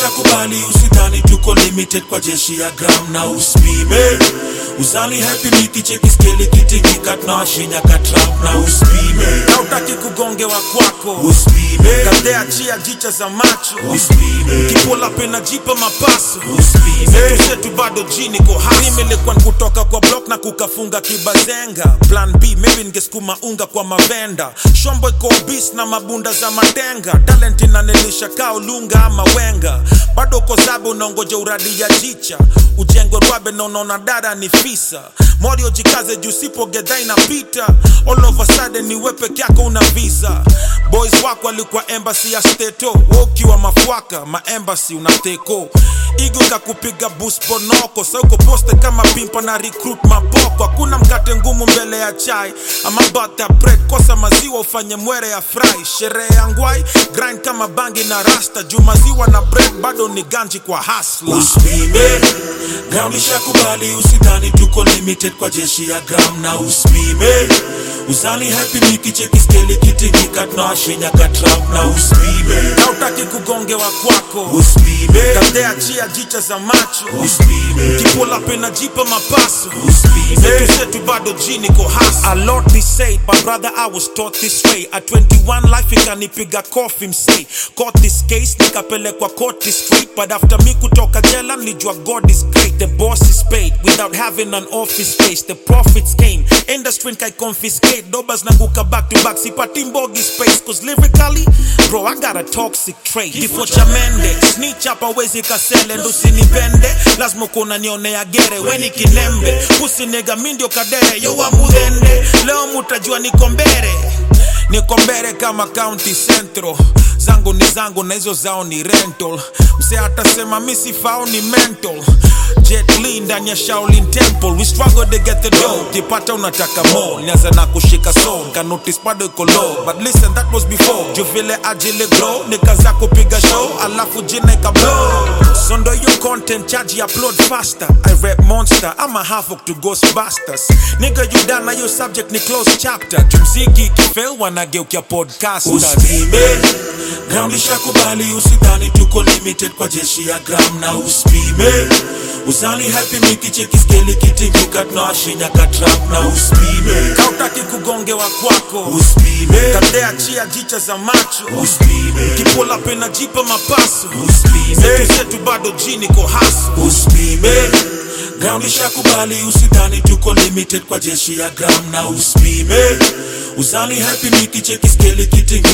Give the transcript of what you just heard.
nishakubali usidhani tuko limited kwa jeshi ya gram na uspime uzani happy nikicheki skeli kitingika tunawashinya katrap na uspime hautaki kugongewa kwako uspime kadea chia jicha za macho uspime kipola pena jipa mapaso uspime zetu bado jini ko hasimelekwa kutoka kwa block na kukafunga kibazenga plan b maybe ningesukuma unga kwa mavenda shombo iko bis na mabunda za matenga talent inanilisha kao lunga ama wenga bado uko zabe unaongoja uradi ya jicha ujengwe rwabe na unaona dada ni fisa morio jikaze juu sipo gedha inapita all of a sudden ni we peke yako una visa boys wako walikuwa embassy ya steto wokiwa mafwaka maembasi unateko igo kakupiga bus bonoko sauko poste kama pimpa na recruit mapoko hakuna mkate ngumu mbele ya chai ama butter bread kosa maziwa ufanye mwere ya fry sherehe ya ngwai grind kama bangi na rasta juu maziwa na bread bado ni ganji kwa hasla uspime gram nishakubali usidhani tuko limited kwa jeshi ya gram na uspime uzani happy nikicheki skeli kitingika tunawashinya katrap na uspime hautaki kugongewa kwako uspime kadea chia jicha za macho uspime kipola pena jipa mapaso uspime zetu zetu bado jini ko hasa a lot be said but brother i was taught this way at 21 life ikanipiga kofi msei caught this case nikapelekwa court straight but after me kutoka jela nilijua god is great the boss is paid without having an office space the profits came industry kai confiscate dobas nanguka back to back sipati mbogi space cause lyrically bro i got a toxic trait kifo cha mende snitch hapa wezi kasele ndo usinipende lazima kuna nionea gere weni kilembe usinega mi ndio kadere yowa mudhende leo mutajua niko mbere niko mbere kama county central zangu ni zangu na hizo zao ni rental mse atasema mi sifao ni mental Jet Li ndani ya Shaolin Temple we struggle to get the dough kipata unataka more nianza na kushika soul ka notice bado iko low but listen that was before juu vile ajili grow nikaza kupiga show alafu jina ika blow so ndo your content charge upload faster I rap monster I'm a half to Ghostbusters nigga you done na your subject ni close chapter jumziki kifel wanageukia podcasters uspime gram nishakubali usidhani tuko limited kwa jeshi ya gram na uspime uzani happy nikicheki skeli kitingika tunawashinya katrap na uspime kautaki kugongewa kwako uspime kadea chia jicha za macho uspime kipola pena jipa mapaso uspime zetu zetu bado jini ko haso uspime gram nishakubali usidhani tuko limited kwa jeshi ya gram na uspime uzani happy nikicheki skeli kitingi